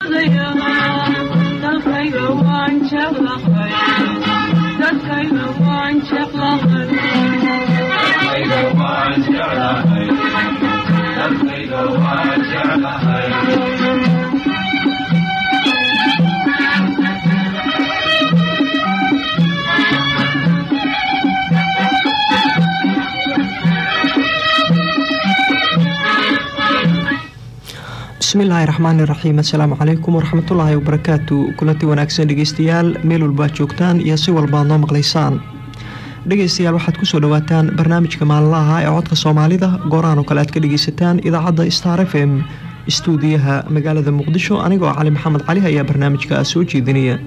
bismillaahi raxmaani raxiim assalaamu calaykum waraxmatullaahi wabarakaatu kulanti wanaagsan dhegeystayaal meel walbaad joogtaan iyo si walbaad noo maqlaysaan dhegeystayaal waxaad kusoo dhawaataan barnaamijka maalinlaha ee codka soomaalida goorahan oo kale aad ka dhegeysataan idaacadda star f m istuudiyaha magaalada muqdisho anigoo cali maxamed cali ayaa barnaamijka soo jeedinaya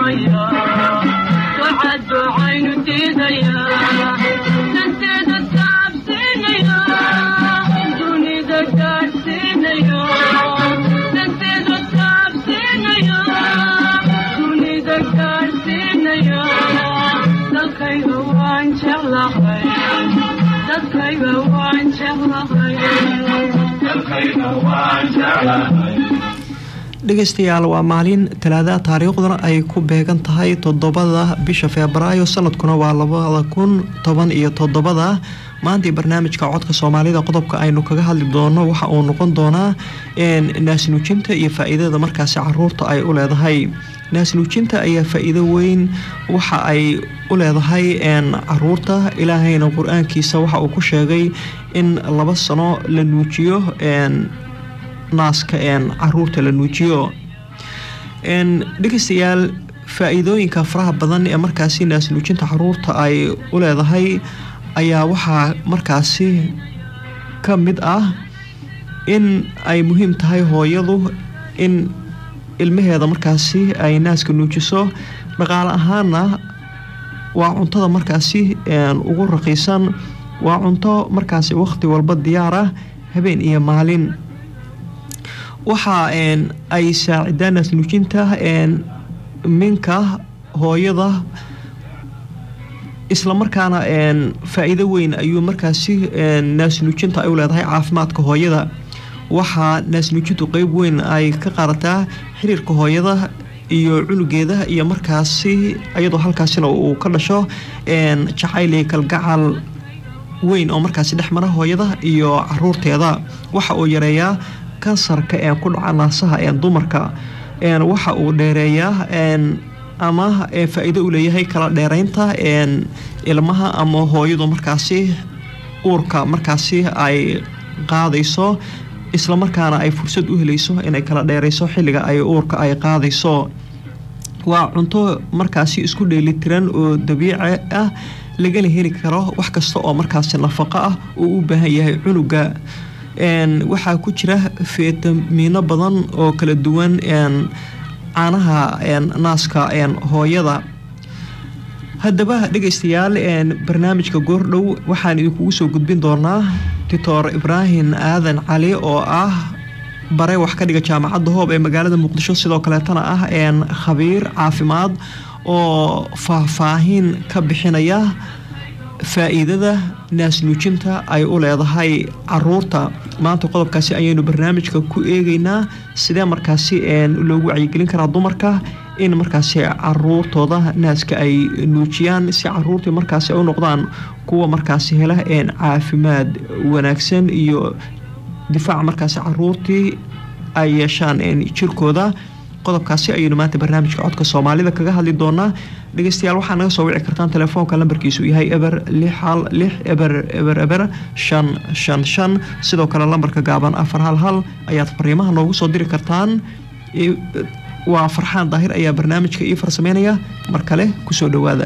dhegeystayaal waa maalin talaada taariikhduna ay ku beegan tahay toddobada bisha febraayo sanadkuna waa labada kun toban iyo toddobada maantii barnaamijka codka soomaalida qodobka aynu kaga hadli doono waxa uu noqon doonaa naasnuujinta iyo faa-iidada markaasi caruurta ay u leedahay naasnuujinta ayaa faa-iido weyn waxa ay u leedahay caruurta ilaahayna qur-aankiisa waxa uu ku sheegay in laba sano la nuujiyo naaska caruurta la nuujiyo dhegeystayaal faa-iidooyinka faraha badan ee markaasi naasnuujinta caruurta ay u leedahay ayaa waxaa markaasi ka mid ah in ay muhiim tahay hooyadu in ilmaheeda markaasi ay naaska nuujiso dhaqaale ahaana waa cuntada markaasi ugu raqiisan waa cunto markaasi waqti walba diyaar ah habeen iyo maalin waxa ay saacidaan naasnuujinta minka hooyada islamarkaana faa-iido weyn ayuu markaasi naasnuujinta ay u leedahay caafimaadka hooyada waxaa naasnuujintu qeyb weyn ay ka qaadataa xiriirka hooyada iyo cunugeeda iyo markaasi iyadoo halkaasina uu ka dhasho jacayl iyo kalgacal weyn oo markaasi dhex mara hooyada iyo caruurteeda waxa uu yareeyaa kansarka ee ku dhaca naasaha ee dumarka waxa uu dheereeyaa ama faa-iido u leeyahay kala dheereynta ilmaha ama hooyadu markaasi uurka markaasi ay qaadayso islamarkaana ay fursad u helayso inay kala dheereyso xilliga ay uurka ay qaadayso waa cunto markaasi isku dheelitiran oo dabiici ah lagana heli karo wax kasta oo markaasi nafaqo ah uu u baahan yahay cunuga waxaa ku jira fitamiino badan oo kala duwan caanaha naaska hooyada haddaba dhegeystayaal barnaamijka goordhow waxaan idinkugu soo gudbin doonaa doctor ibraahim aadan cali oo ah bare wax ka dhiga jaamacadda hoob ee magaalada muqdisho sidoo kaleetana ah khabiir caafimaad oo faahfaahin ka bixinaya faa-iidada naasnuujinta ay u leedahay caruurta maanta qodobkaasi ayaynu barnaamijka ku eegeynaa sidee markaasi loogu wacyigelin karaa dumarka in markaasi caruurtooda naaska ay nuujiyaan si caruurtii markaasi ay u noqdaan kuwa markaasi hela caafimaad wanaagsan iyo difaac markaasi caruurtii ay yeeshaan jirkooda qodobkaasi ayaynu maanta barnaamijka codka soomaalida kaga hadli doonaa dhegeystayaal waxaa naga soo wici kartaan telefoonka lambarkiisu yahay eber lix hal lix eber eber eber shan shan shan sidoo kale lambarka gaaban afar hal hal ayaad fariimaha noogu soo diri kartaan waa farxaan daahir ayaa barnaamijka ii farsameynaya mar kale kusoo dhowaada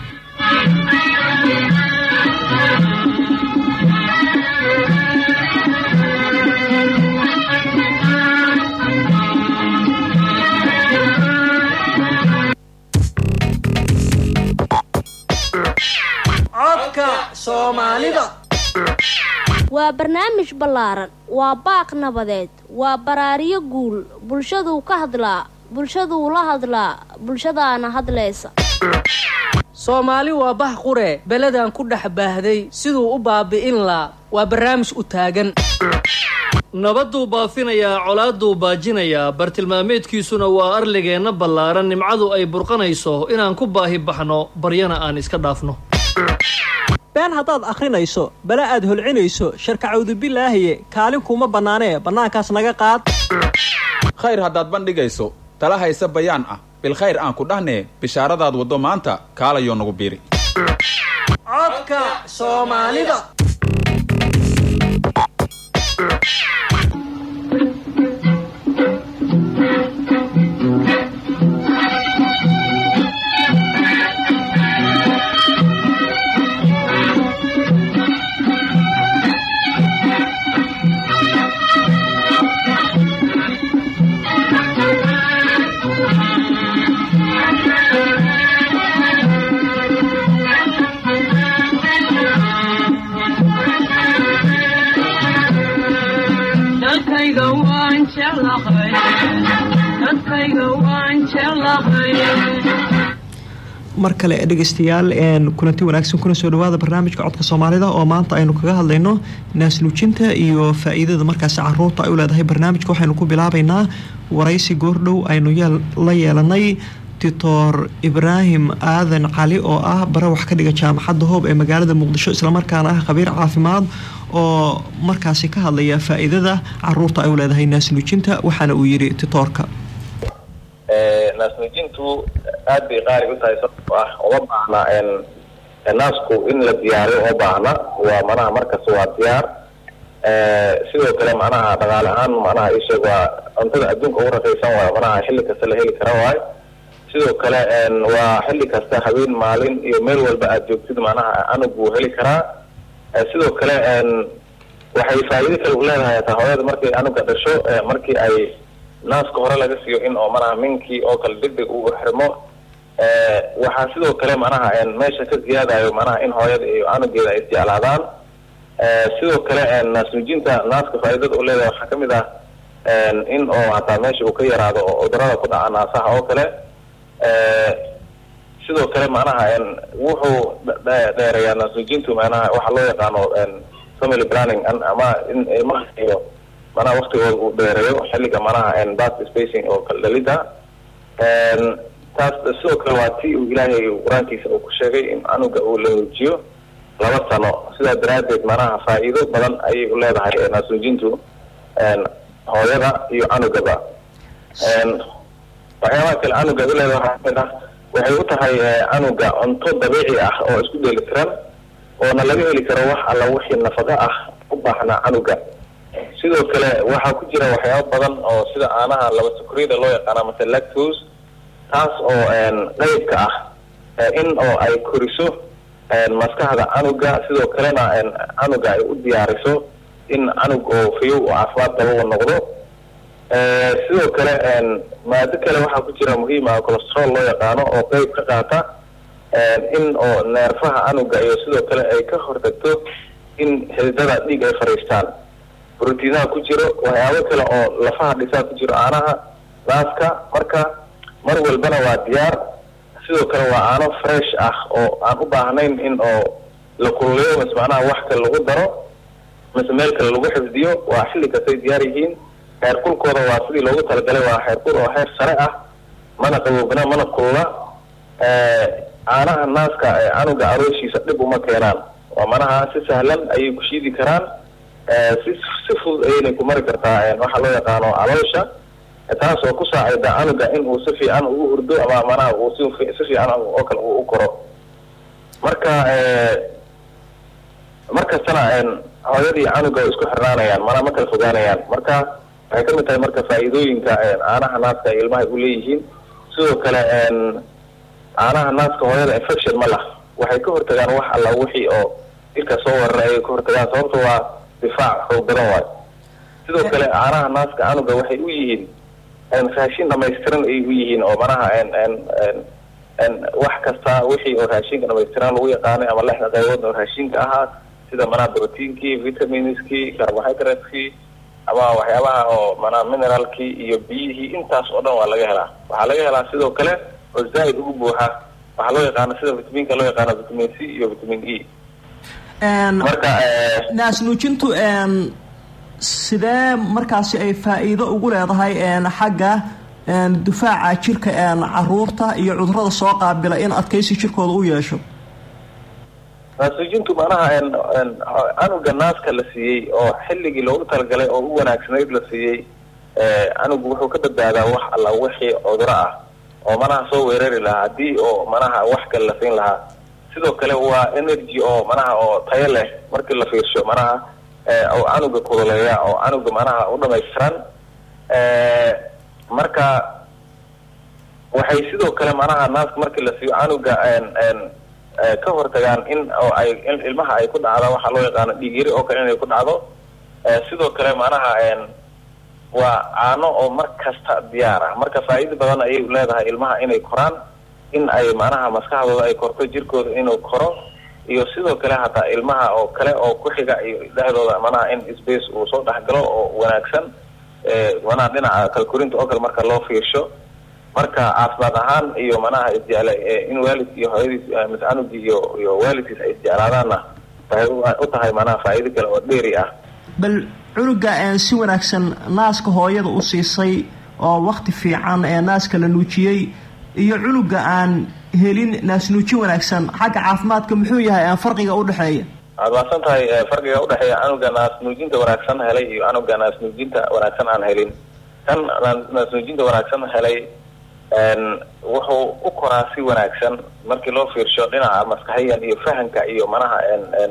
waa barnaamij ballaaran waa baaq nabadeed waa baraariyo guul bulshaduu ka hadlaa bulshaduu la hadlaa bulshadaana hadlaysa soomaali waa bah quree beledan ku dhex baahday siduu u baabi'in laa waa barnaamij u taagan nabadduu baafinayaa colaaduu baajinayaa bartilmaameedkiisuna waa arligeenna ballaaran nimcadu ay burqanayso inaan ku baahi baxno baryana aan iska dhaafno been haddaad akhrinayso bala aad holcinayso sharkacawdu bilaahiye kaalin kuma bannaanee bannaankaas naga qaad khayr haddaad bandhigayso tala hayse bayaan ah bilkhayr aan ku dhahnee bishaaradaad waddo maanta kaalayoo nagu biiri codka soomaalida dadkayga waan jeclahay dadkayga waan jeclahay mar kale dhegeystayaal een kulanti wanaagsan kuna soo dhawaada barnaamijka codka soomaalida oo maanta aynu kaga hadlayno naasnuujinta iyo faa-iidada markaasi caruurta ay u leedahay barnaamijka waxaynu ku bilaabaynaa waraysi goordhow aynu yeel- la yeelanay doctor ibraahim aadan cali oo ah bare wax ka dhiga jaamacadda hoob ee magaalada muqdisho islamarkaana ah khabiir caafimaad oo markaasi ka hadlaya faa-iidada caruurta ay u leedahay naasnuujinta waxaana uu yidhi titoorka naasnuujintu aad bay qaali u tahay sababtoo ah uma baahna n naasku in la diyaariyo uma baahna waa manaha markasta waa diyaar sidoo kale macnaha dhaqaale ahaan macnaha isheeg waa cuntada adduunka ugu rakaysan waayo manaha xilli kasta la heli kara waayo sidoo kale n waa xilli kasta habeen maalin iyo meel walba aad joogtid macnaha anug buu heli karaa Eh, sidoo kale n waxay faa'iido kale u leedahay hataa hooyada markay anuga dhasho eh, markii ay naaska hore laga siiyo in oo manaha minkii oo kale deg deg uu xirmo Eh, waxaa sidoo kale manaha n meesha ka ziyaadayo manaha in hooyada iyo anugeeda ay isjeclaadaan Eh, sidoo kale n naasnuujinta naaska faa'iidada u leedahay waxaa kamid ah n in oo hataa meesha uu ka yaraado oo cudurada ku dhaca naasaha oo kale Eh, sidoo kale macnaha n wuxuu dhe- dheereeyaa naasnuujintu macnaha waxa loo yaqaano n family planning an- ama in ilmaha iyo manaha waktigooda uu dheereeyo xilliga manaha n birth spacing oo kala dhalida n taas sidoo kale waa ti uu ilaahay qur-aankiisa uu ku sheegay in anuga uu la nuujiyo laba sano sidaa daraaddeed manaha faa'iido badan ayay u leedahay eh, naasnuujintu n hooyada iyo anugaba n waxyaabaha kale canuga u leedahay waxaa kamid ah waxay u tahay eh, canuga cunto dabiici ah oo isku dheelitiran oona laga heli karo wax alla wixii nafaqo ah u baahnaa canuga sidoo kale waxaa ku jira waxyaabo badan oo sida caanaha laba sukriyada loo yaqaana mase lactose taas oo n qeybka ah eh, in oo ay koriso n maskaxda canuga sidoo kalena n canuga ay u diyaariso in canug oo fayow oo caafimaad qaba uu noqdo Eh, sidoo kale n maado kale waxaa ku jira muhiim ah cholesterol loo yaqaano oo qeyb ka qaata in oo neerfaha canuga iyo sidoo kale ay ka hortagto in xididada dhiig ay fariistaan brotiinaha ku jiro waxyaabo kale oo lafaha dhisaa ku jiro caanaha naaska marka mar walbana waa diyaar sidoo kale waa caano fresh ah oo aan u baahnayn in oo la kululeeyo mise macnaha wax kale lagu daro mise meel kale lagu xifdiyo waa xilli kastay diyaar yihiin heer kulkooda waa sidii loogu talagalay waa heer kul oo heer sare ah mana qaboobna mana kulula caanaha naaska ee canuga arooshiisa dhib uma keenaan waa manaha si sahlan ayay ku shiidi karaan si si fudud ayaynay ku mari kartaa waxaa loo yaqaano caloosha taas oo ku saacida canuga in uu si fiican ugu hurdo ama manaha uu si si fiican oo kale uu u koro marka markastana hooyadii canuga way isku xirnaanayaan manaa ma kala fogaanayaan marka waxay kamid tahay marka faa'iidooyinka caanaha naaska ay ilmaha u leeyihiin sidoo kale caanaha naaska hooyada infection ma lah waxay ka hortagaan wax alla wixii oo jirka soo weerara ayay ka hortagaan sababto waa difaac xoog badan waayo sidoo kale caanaha naaska canuga waxay u yihiin raashin dhamaystiran ayay u yihiin oo manaha wax kasta wixii oo raashinka dhamaystiran lagu yaqaanay ama lexda qaybood oo raashinka ahaa sida manaha proteinkii vitaminskii carbohydratekii ama waxyaabaha oo manaa mineralkii iyo biyihii intaas oo dhan waa laga helaa waxaa laga helaa sidoo kale oo zaaid ugu buuxa waxaa loo yaqaana sida vitaminka loo yaqaano vitamin c iyo vitamin e marka naasnuujintu sidee markaasi ay faa-iido ugu leedahay een, xagga een, difaaca jirka een, caruurta iyo cudurada soo qaabila in adkaysi jirkooda u yeesho naasnuujintu macnaha een een canuga naaska la siiyey oo xilligii loogu talagalay oo u wanaagsanayd la siiyey ee, canugu wuxuu ka badbaadaa wax alla wixii cuduro ah oo manaha soo weerari lahaa haddii oo manaha wax kale la siin lahaa sidoo kale waa energy oo manaha oo tayo leh markii la fiirsho manaha ee, oo canuga kululeeya oo canuga manaha u dhamaystiran ee, marka waxay sidoo kale manaha naaska markii la siiyo canuga een een ee, ka hortagaan in oo ay in ilmaha ay ku dhacdo waxaa loo yaqaano dhiigyari oo kale inay ku dhacdo ee, sidoo kale manaha een waa caano oo mar kasta diyaar ah marka faa'iido badan ayay leedahay ilmaha inay koraan in ay manaha maskaxdooda ay korto jirkooda inuu koro iyo sidoo kale hataa ilmaha oo kale oo ku xiga iyo dhexdooda manaha in space uu soo dhexgalo oo wanaagsan ee, manaha dhinaca kalkorinta oo kale marka loo fiirsho marka caafimaad ahaan iyo manaha isjecla ee, in waalidki iyo hooyadiis eh, mise canugii iyo iyo waalidkiis ay isjeclaadaanna waxay u- u tahay manaha faa'iido kale oo dheeri ah bal cunuga een, si wanaagsan naaska hooyada u siisay oo wakti fiican ee naaska la nuujiyey iyo cunuga aan helin naasnuujin wanaagsan xagga caafimaadka muxuu yahay aan farqiga u dhexeeya waad mahadsan tahay eh, farqiga udhexeeya canuga naasnuujinta wanaagsan helay iyo canuga naasnuujinta wanaagsan aan helin kan naa- naasnuujinta wanaagsan helay een, wuxuu u koraa si wanaagsan markii loo fiirsho dhinaca maskaxiyan iyo fahanka iyo manaha een een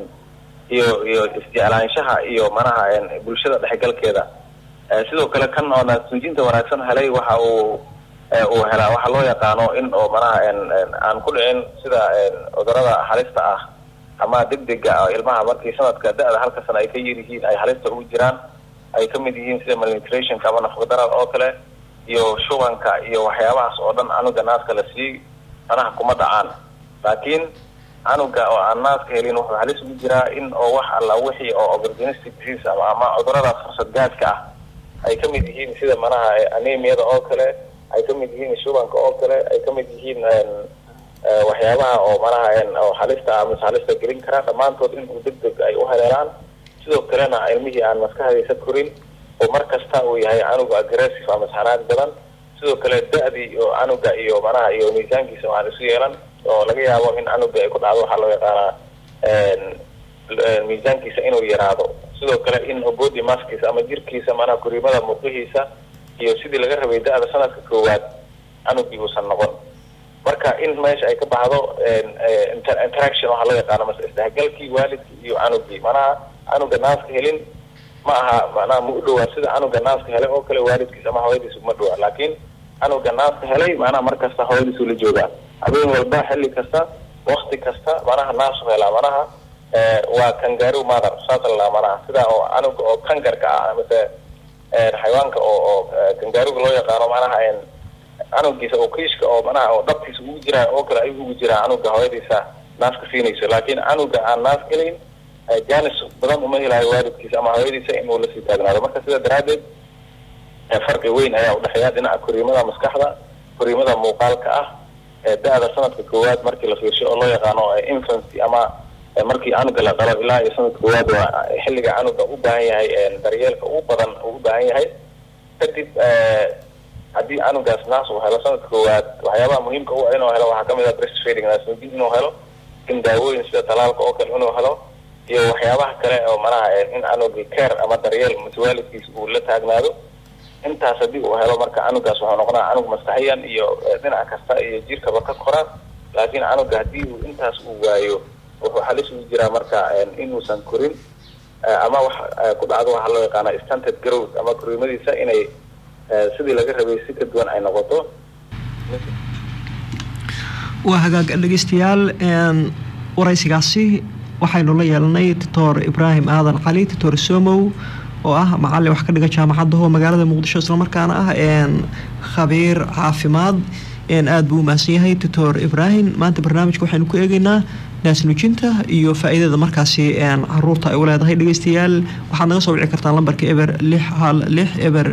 iyo iyo isjeclaanshaha iyo manaha een bulshada dhexgalkeeda Eh, sidoo kale kan oo naasnuujinta wanaagsan helay waxa uu eh, uu helaa waxaa loo yaqaano in oo manaha een een aan ku dhicin sida een cudurada halista ah ama degdega ah ilmaha markii sanadka da-da halka sana ay ka yar yihiin ay halista ugu jiraan ay ka mid yihiin sida malnutritionka ama nafaqadarada oo kale iyo shubanka iyo waxyaabahaas oo dhan canuga naaska la siiyey manaha kuma dhacaan laakiin canuga oo aan naaska helin wuxuu halis ugu jiraa in oo wax alla wixii oo opportunistic disease ama ama cudurada fursad gaadka ah ay ka mid yihiin sida manaha eh, anemiyada oo kale ay ka mid yihiin shubanka oo kale ay ka mid yihiin een, eh, waxyaabaha oo manaha een, oo halista ah mise halista gelin kara dhammaantood in uu deg deg ay u haleelaan sidoo kalena ilmihii aan maskaxdiisa korin oo mar kasta uu yahay canuga aggressive ama xanaaq badan sidoo kale da-dii oo canuga iyo manaha iyo miisaankiisa waxaan isu yeelan oo laga yaabo in canuga ay ku dhacdo waxaa loo yaqaanaa een, een, miisaankiisa inuu yaraado sidoo kale in body maskiisa ama jirkiisa manaha koriimada muuqihiisa iyo sidii laga rabay da-da sanadka koowaad canugii uusan noqon marka in meesha ay ka baxdo een, eh, inter- interaction waxaa loo yaqaano mase isdhexgalkii waalidkii iyo canugii manaha canuga naaska helin ma aha manaha ma u dhowaa sida canuga naaska helay oo kale waalidkiis ama hooyadiis uma dhowaa laakiin canuga naaska helay manaha mar kasta hooyadiisu la joogaa habeen walba xilli kasta wakti kasta manaha naasu helaa manaha eh, waa kangaroo mother saasa la dhahaa manaha sida oo canuga oo kangarka ah mise eh, xayawaanka oo oo eh, kangaruga loo yaqaano manaha een canugiisa oo kiishka oo manaha oo dhabtiisa ugu jiraa oo kale ayuu ugu jiraa canuga hooyadiisa naaska siinayso laakiin canuga aan naas helayn eh, jaanis badan uma helayo waalidkiisa ama hooyadiisa inuu lasii taagnaado marka sida daraaddeed eh, farqi weyn ayaa udhexeeya dhinaca koriimada maskaxda koriimada muuqaalka ah ee da-da sanadka koowaad markii la fiirsho oo loo yaqaano eh, infancy ama eh, markii canuga la dhalo ilaa iyo sanadka koowaad waa xilliga canuga u baahan yahay eh, daryeelka ugu badan uu u baahan yahay kadib eh, haddii canugaas naas uu helo sanadka koowaad waxyaabaha muhiimka u ah inuu helo waxaa kamid ah breastfeeding naasnuujin inuu helo in daawooyin sida talaalka oo kale inuu helo iyo waxyaabaha kale oo manaha eh, in canugi care ama daryeel mise waalidkiis uu la taagnaado intaas haddii uu helo marka canugaas wuxuu noqonaa canug maskaxiyan iyo eh, dhinac kasta iyo jirkaba ka kora laakiin canuga haddii uu intaas uu waayo wuxuu halis ugu jiraa marka eh, inuusan korin eh, ama wax eh, ku dhacdo waxaa loo yaqaana stunted growth ama koriimadiisa inay eh, sidii laga rabay si ka duwan ay noqoto waa hagaag dhegeystayaal een, waraysigaasi waxaynu la yeelanay doctor ibraahim aadan cali doctor somow oo ah macalin wax ka dhiga jaamacadda ho magaalada muqdisho islamarkaana ah een, khabiir caafimaad een, aada buu u mahadsan yahay doctor ibraahim maanta barnaamijka waxaynu ku eegeynaa naasnuujinta iyo faa-iidada markaasi een, caruurta ay u leedahay dhegeystayaal waxaad naga soo wici kartaan lambarka eber lix hal lix eber